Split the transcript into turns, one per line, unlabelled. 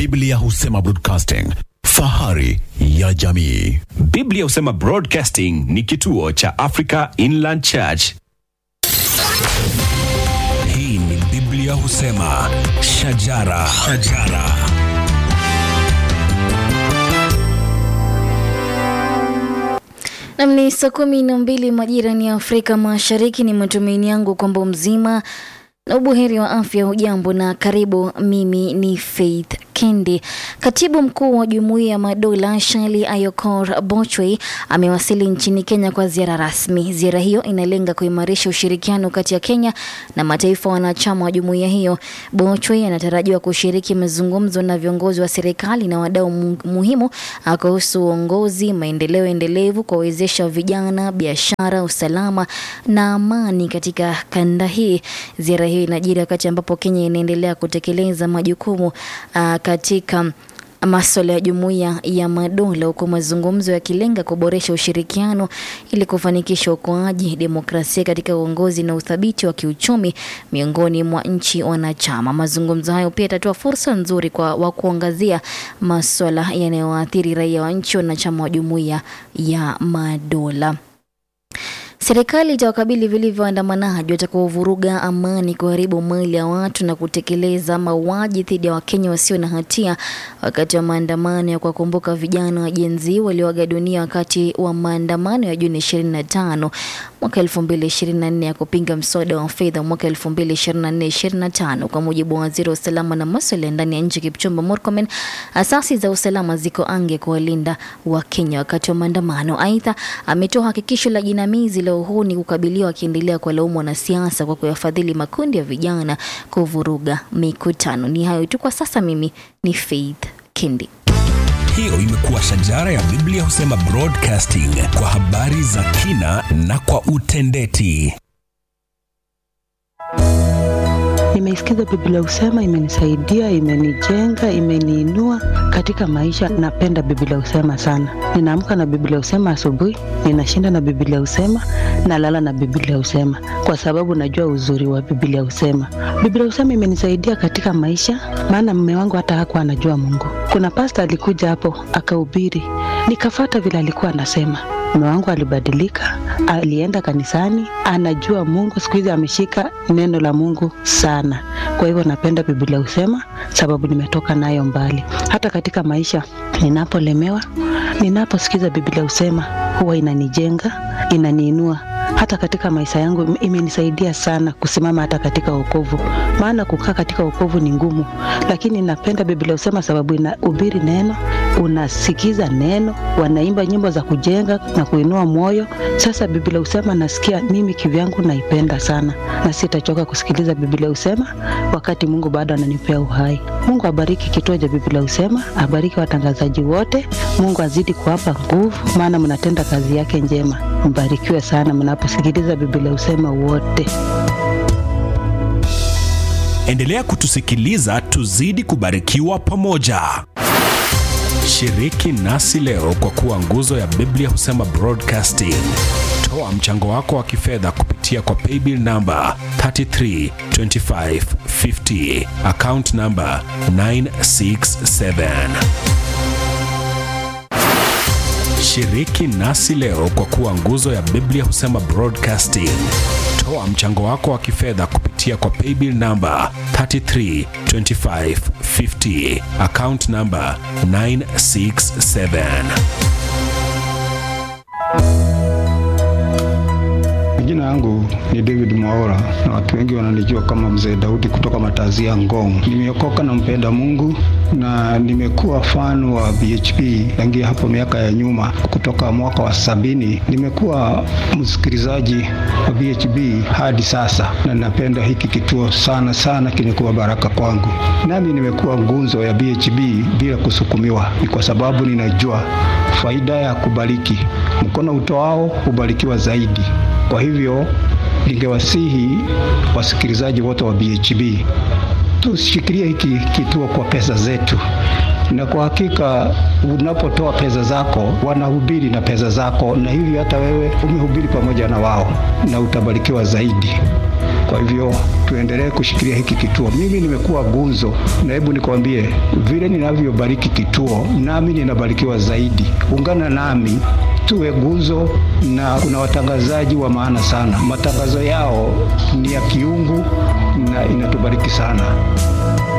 Biblia husema broadcasting, fahari ya jamii.
Biblia husema Broadcasting ni kituo cha Africa Inland Church.
Hii ni Biblia husema shajara, shajara.
Nam ni saa kumi na mbili majirani ya Afrika Mashariki. Ni matumaini yangu kwamba mzima na ubuheri wa afya. Hujambo na karibu. Mimi ni Faith Kendi. Katibu mkuu wa Jumuiya ya Madola Shali Ayokor Bochwe amewasili nchini Kenya kwa ziara rasmi. Ziara hiyo inalenga kuimarisha ushirikiano kati ya Kenya na mataifa wanachama wa jumuiya hiyo. Bochwe anatarajiwa kushiriki mazungumzo na viongozi wa serikali na wadau mu- muhimu ah, kuhusu uongozi, maendeleo endelevu, kuwawezesha vijana, biashara, usalama na amani katika kanda hii. Ziara hiyo inajiri wakati ambapo Kenya inaendelea kutekeleza majukumu ah, katika maswala ya jumuiya ya madola huku mazungumzo yakilenga kuboresha ushirikiano ili kufanikisha ukoaji demokrasia katika uongozi na uthabiti wa kiuchumi miongoni mwa nchi wanachama. Mazungumzo hayo pia yatatoa fursa nzuri kwa wa kuangazia maswala yanayoathiri raia wa nchi wanachama wa jumuiya ya madola. Serikali itawakabili vilivyo waandamanaji watakaovuruga amani, kuharibu mali ya watu na kutekeleza mauaji dhidi ya Wakenya wasio na hatia wakati wa maandamano ya kuwakumbuka vijana wa Gen Z walioaga dunia wakati wa maandamano ya Juni 25 mwaka 2024 ya kupinga mswada wa fedha mwaka 2024-2025. Kwa mujibu wa waziri wa usalama na masuala ya ndani ya nchi Kipchumba Murkomen, asasi za usalama ziko ange kuwalinda Wakenya wakati wa maandamano. Aidha, ametoa hakikisho la jinamizi la uhuni kukabiliwa, akiendelea kuwalaumu wanasiasa kwa kuyafadhili makundi ya vijana kuvuruga mikutano. Ni hayo tu kwa sasa. Mimi ni Faith Kindi.
Hiyo imekuwa shajara ya Biblia husema broadcasting kwa habari za kina na kwa utendeti.
Nimeisikiza Biblia Usema, imenisaidia, imenijenga, imeniinua katika maisha. Napenda Biblia Usema sana. Ninaamka na Biblia Usema asubuhi, ninashinda na Biblia Usema, nalala na Biblia Usema kwa sababu najua uzuri wa Biblia Usema. Biblia Usema imenisaidia katika maisha, maana mume wangu hata hakuwa anajua Mungu. Kuna pasta alikuja hapo akahubiri, nikafata vile alikuwa anasema mume wangu alibadilika, alienda kanisani, anajua Mungu. Siku hizi ameshika neno la Mungu sana. Kwa hivyo napenda Biblia husema, sababu nimetoka nayo mbali. Hata katika maisha ninapolemewa, ninaposikiza Biblia husema, huwa inanijenga, inaniinua hata katika maisha yangu ime- imenisaidia sana kusimama hata katika wokovu, maana kukaa katika wokovu ni ngumu, lakini napenda Biblia husema sababu inahubiri neno, unasikiza neno, wanaimba nyimbo za kujenga na kuinua moyo. Sasa Biblia husema nasikia mimi kivyangu naipenda sana, na sitachoka kusikiliza Biblia husema wakati Mungu bado ananipea uhai. Mungu abariki kituo cha Biblia husema, abariki watangazaji wote. Mungu azidi kuwapa nguvu, maana mnatenda kazi yake njema. Mbarikiwe sana mnaposikiliza Biblia husema wote.
Endelea kutusikiliza, tuzidi kubarikiwa pamoja. Shiriki nasi leo kwa kuwa nguzo ya Biblia husema broadcasting. Toa mchango wako wa kifedha kupitia kwa paybill namba 332550 account namba 967. Shiriki nasi leo kwa kuwa nguzo ya Biblia husema broadcasting. Toa mchango wako wa kifedha kupitia kwa paybill namba 332550 account namba 967.
Jina yangu ni David Mwaora na watu wengi wananijua kama Mzee Daudi kutoka Matazia Ngong. Nimeokoka na mpenda Mungu na nimekuwa fan wa BHP tangia hapo miaka ya nyuma, kutoka mwaka wa sabini. Nimekuwa msikilizaji wa BHP hadi sasa, na napenda hiki kituo sana sana, kimekuwa baraka kwangu. Nami nimekuwa ngunzo ya BHP bila kusukumiwa, ni kwa sababu ninajua faida ya kubariki. Mkono utoao hubarikiwa zaidi. Kwa hivyo ningewasihi wasikilizaji wote wa BHB tushikilie hiki kituo kwa pesa zetu, na kwa hakika unapotoa pesa zako wanahubiri na pesa zako, na hivyo hata wewe umehubiri pamoja na wao na utabarikiwa zaidi. Kwa hivyo tuendelee kushikilia hiki kituo. Mimi nimekuwa gunzo, na hebu nikwambie vile ninavyobariki kituo, nami ninabarikiwa zaidi. Ungana nami tuwe guzo, na kuna watangazaji wa maana sana. Matangazo yao ni ya kiungu na inatubariki sana.